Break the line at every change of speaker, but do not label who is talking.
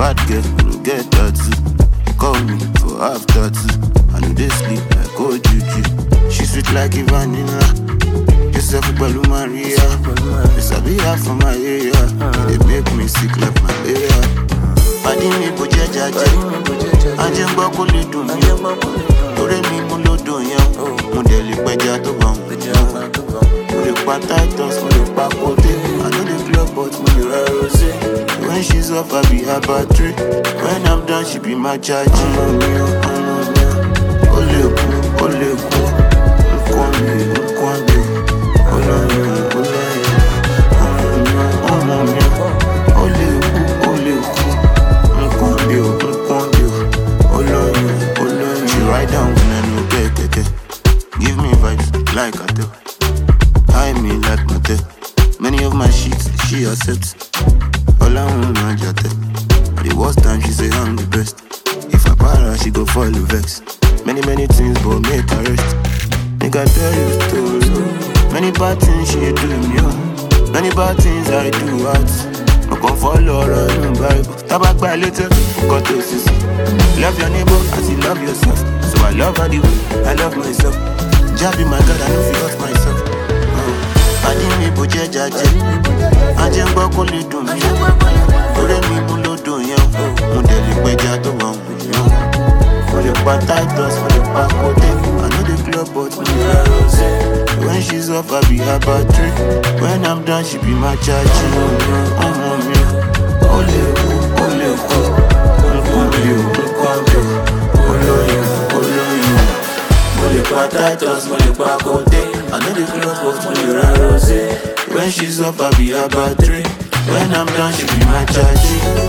Bad girl, no get tattoo. Call me for after two. I know they sleep like oh juju. She sweet like a vanilla. Yourself Balu Maria. This I be half from my area. They make me sick like malaria. Pàdé mi kò jẹ́ jàjẹ́. Ajẹ́ ń gbọ́ kó lè dùn mí. Lórí mi mú lódò yẹn. Mo dẹ̀ lè pẹja tó bá wọn. Mo lè pa Titus, mo lè pa Kote. I know the club but mo lè ra rosé. When she's off, I be her battery. When I'm done, she be my charge. Ọmọ mi ò, ọmọ mi ò. Ó lè kú, ó lè kú. Nǹkan mi, nǹkan mi. Olóyún, olóyún. Ọmọ mi ò, ọmọ mi ò. Ó lè kú, ó lè kú. Nǹkan mi ò, nǹkan mi ò. Olóyún, olóyún. She ride down when I no get kẹ̀kẹ́. Give me vibes like I do. High me like my Many of my sheets she accepts. All I want my jate. The worst time she say I'm the best. If I para, she go fall vex. Many many things but make her rest. Nigga tell you story. Many bad things she do me. oh. Many bad things I do out. I can follow her in Bible. Tabak by later, got to sis. Love your neighbor as you love yourself. So I love her the way I love myself. Jabby my God, I know feel hurt myself. Pàdé mi bò jẹ́ jàjẹ́. Ajẹ́ ń gbọ́ kó lè dùn mí. Orí mi mú lódò yẹn. Mo dẹ̀ lè pẹja tó bá wù mí. Mo lè pa Titus, mo lè pa Kote. I know the club but mo lè ra rosé. When she's off, I be her battery. When I'm done, she be my charge. Ọmọ mi, ó lè kú, ó lè kú. Nǹkan mi ò, nǹkan mi ò. Olóyún, olóyún. Mo lè pa Titus, mo lè pa Kote. I know the club but mo lè ra rosé. When she's off, I be her battery. When I'm done, she be my charge.